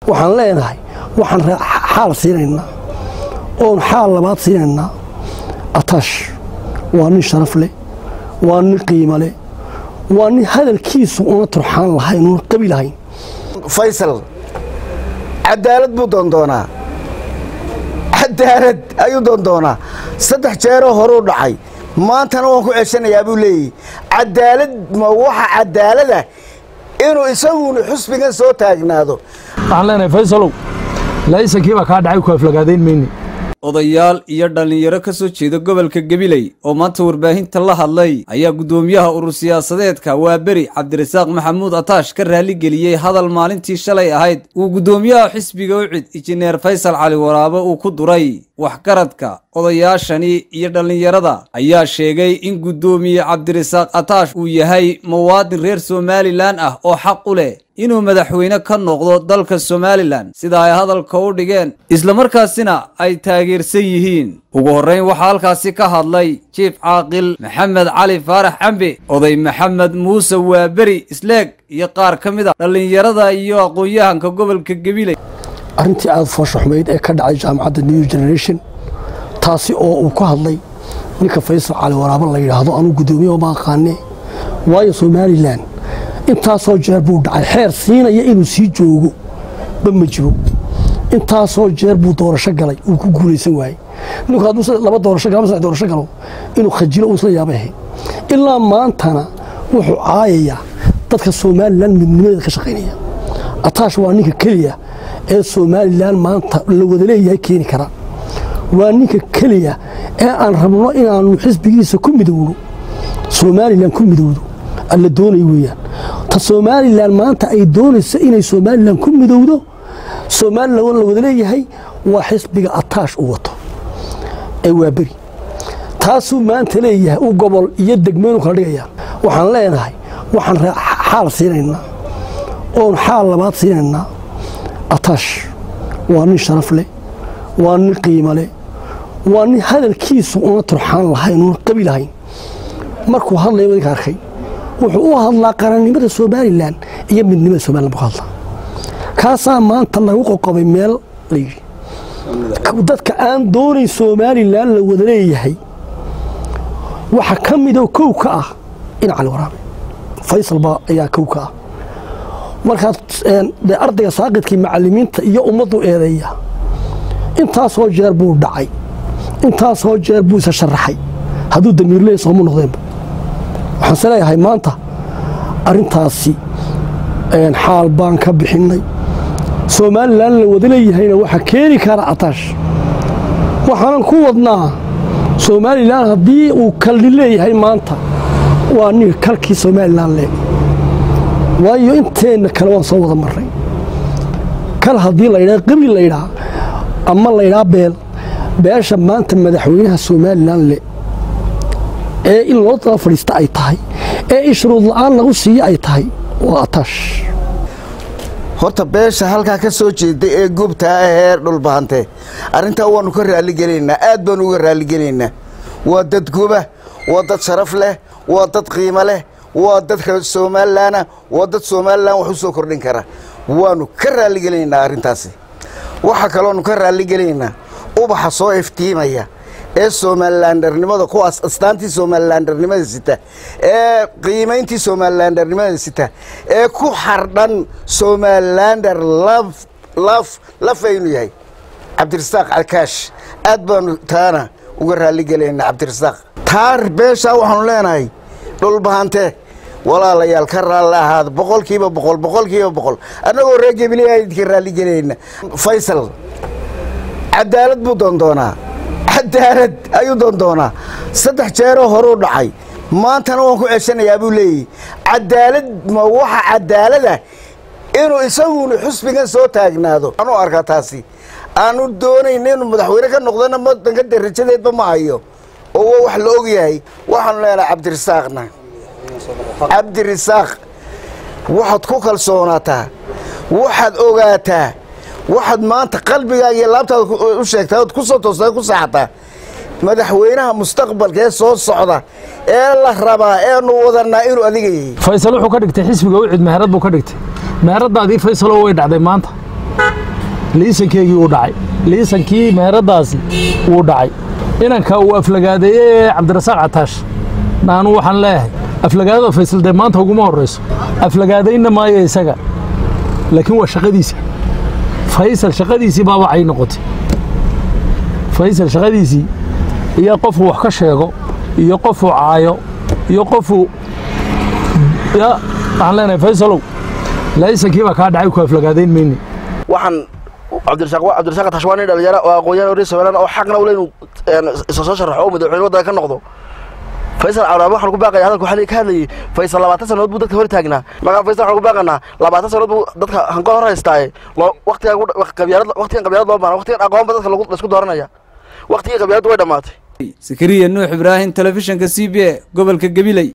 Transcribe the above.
waxaan leenahay waxaan xaal siinaynaa oon xaal labaad siinaynaa ataash waa nin sharaf leh waa nin qiimo leh waa nin hadalkiisu una turxaan lahayn una qabi lahayn faysal cadaalad buu doondoonaa cadaalad ayuu doondoonaa saddex jeeroo horuu dhacay maantana waan ku ceshanayaa buu leeyahy cadaalad ma waxa cadaalada inuu isaguna xusbigan soo taagnaado waxaan leenahay faysalow laisankii baa kaa dhacay ku aflagaadayn mayne odayaal iyo dhallinyaro ka soo jeeda gobolka gabiley oo maanta warbaahinta la hadlay ayaa guddoomiyaha urur siyaasadeedka waaberi cabdirasaaq maxamuud ataash ka raaligeliyey hadal maalintii shalay ahayd uu guddoomiyaha xisbiga ucid injineer faysal cali waraabe uu ku duray waxgaradka odayaashani iyo dhallinyarada ayaa sheegay in guddoomiye cabdirasaaq ataash uu yahay muwaadin reer somalilan ah oo xaq u leh inuu madaxweyne ka noqdo dalka somalilan sida ay hadalka u dhigeen islamarkaasina ay taageersan yihiin ugu horrayn waxaa halkaasi ka hadlay jiif caaqil maxamed cali faarax cambe oday maxamed muuse waaberi isleeg iyo qaar ka mid a dhallinyarada iyo aqoon-yahanka gobolka gabiley arrintii aada foosha xumayd ee ka dhacay jaamacadda new generation taasi oo uu ka hadlay ninka faysal cali waraabo la yidhaahdo anuu guddoomiye ma aqaane waayo somalilan intaasoo jeer buu dhacay xeer siinaya inuu sii joogo ba ma jiro intaasoo jeer buu doorasho galay uu ku guulaysan waayey ninku hadduu laba doorasho galo saddex doorasho galo inuu khajilo uusla yaabay ahayd ilaa maantana wuxuu caayayaa dadka somalilan midnimadeeda ka shaqaynaya ataash waa ninka keliya ee somalilan maanta la wada leeyahay keeni kara waa ninka keliya ee aan rabno inaannu xisbigiisa ku midowno somalilan ku midowdo alla doonay weeyaan ta somalilan maanta ay doonayso inay somalilan ku midowdo somalilan la wada leeyahay waa xisbiga ataash u wato ee waa beri taasuu maanta leeyahay u gobol iyo degmeynu kala dhigayaan waxaan leenahay waxaan xaal siinaynaa oon xaal labaad siinaynaa ataash waa nin sharaf leh waa nin qiimo leh waa nin hadalkiisu una turxaan lahayn una qabi lahayn markuu hadlaya wadinka arkay wuxuu u hadlaa qarannimada somalilan iyo midnimada somalilan buu ka hadlaa kaasaa maanta lagu qoqobay meel la yidhi dadka aan doonayn somalilan la wada leeyahay waxa ka midoo kow ka ah in cali waraabe faysal baa ayaa kow ka ah markaad dee ardayga saaqidkii macallimiinta iyo ummaddu eedeeya intaasoo jeer buu dhacay intaasoo jeer buu isa sharaxay hadduu damiirleey sooma noqdeenba waxaanse leeyahay maanta arrintaasi xaal baan ka bixinnay somalilan la wada leeyahayna waxaa keeni kara ataash waxaanan ku wadnaa somalilan haddii uu kalni leeyahay maanta waa ninka kalkii somalilan le waayo inteenna kale waan soo wada marray kal haddii laydhaa qabli laydhaa ama laydhaa beel beesha maanta madaxweynaha somalilan le ee in loo daba fadhiista ay tahay ee in shuruud la'aan lagu siiyo ay tahay waa ataash horta beesha halkaa ka soo jeeda ee gubtaa ahee dhulbahante arrintaa waannu ka raalligelaynaa aad baannu uga raalligelaynaa waa dad guba waa dad sharaf leh waa dad qiimo leh waa dad reer somalilanah waa dad somalilan wax u soo kordhin kara waannu ka raalligelaynaa arrintaasi waxaa kaloonu ka raalligelaynaa ubaxa soo iftiimaya ee somalilandernimada kuwaas astaantii somalilandernimada sita ee qiimayntii somalilandernimada sita ee ku xardhan somalilander lafaynu yahay cabdirasaaq calkaash aad baanu taana uga raalligelaynaa cabdirasaaq taar beeshaa waxaanu leenahay dhulbahante walaalayaal ka raalli ahaada boqolkiiba boqol boqolkiiba boqol annagoo reer gebiliyaa idinka raalligelayna faysal cadaalad buu doondoonaa cadaalad ayuu doondoonaa saddex jeeroo horuu dhacay maantana waan ku ceshanayaa buu leeyahy cadaalad ma waxa cadaalada inuu isaguna xusbigan soo taagnaado aanu arkaa taasi aanu doonayna inuu madaxweyne ka noqdona wadanka darajadeedba ma hayo oo waa wax la og yahay waxaanu leenahay cabdirasaaqna cabdirasaaq waxaad ku kalsoonaataa waxaad ogaataa waxaad maanta qalbigaaga iyo laabtaada u sheegtaa ood ku soo toostaa ku saaxataa madaxweynaha mustaqbalka ee soo socda ee la rabaa eenu wadanaa inuu adiga yahay faysal wuxuu ka dhigtay xisbiga ucid meherad buu ka dhigtay meheradaadii faysaloo way dhacday maanta liisankeygii uu dhacay liisankii meheradaasi wuu dhacay inanka uu aflagaadeeyey ee cabdirasaaq cataash naanu waxaan leeyahay aflagaadada faysal dee maanta uguma horrayso aflagaadaynna maayo isaga laakiin waa shaqadiisa faysal shaqadiisii baaba cay noqotay faysal shaqadiisii iyo qofuu wax ka sheego iyo qofuu caayo iyo qofuu ya waxaan leenahay faysalow laysankii baa kaa dhacay ku aflagaadayn mayne waxaan cabdirasaaq cabdirasaaq tash waa nin dhalinyaro oo aqoon-yahan reer somaliland oo xaqna u leh inuu isa soo sharaxo oo madaxweyne waddanka ka noqdo faysal cawraabe waxaan ku baaqaya hadalka waxaa ka hadlayay faysal labaatan sannadood buu dadka hor taagnaa markaa faysal waxaan ku baaqanaa labaatan sannadood buu dadka hanka hor haystaaye loo waqtigan qabyaalad waqtigan qabyaalad loo baana waqtigan aqoonba dadka lagu laisku dooranaya waqtigii qabyaaladdu way dhammaatay sakariya nuux ibraahim telefishinka c b a gobolka gabiley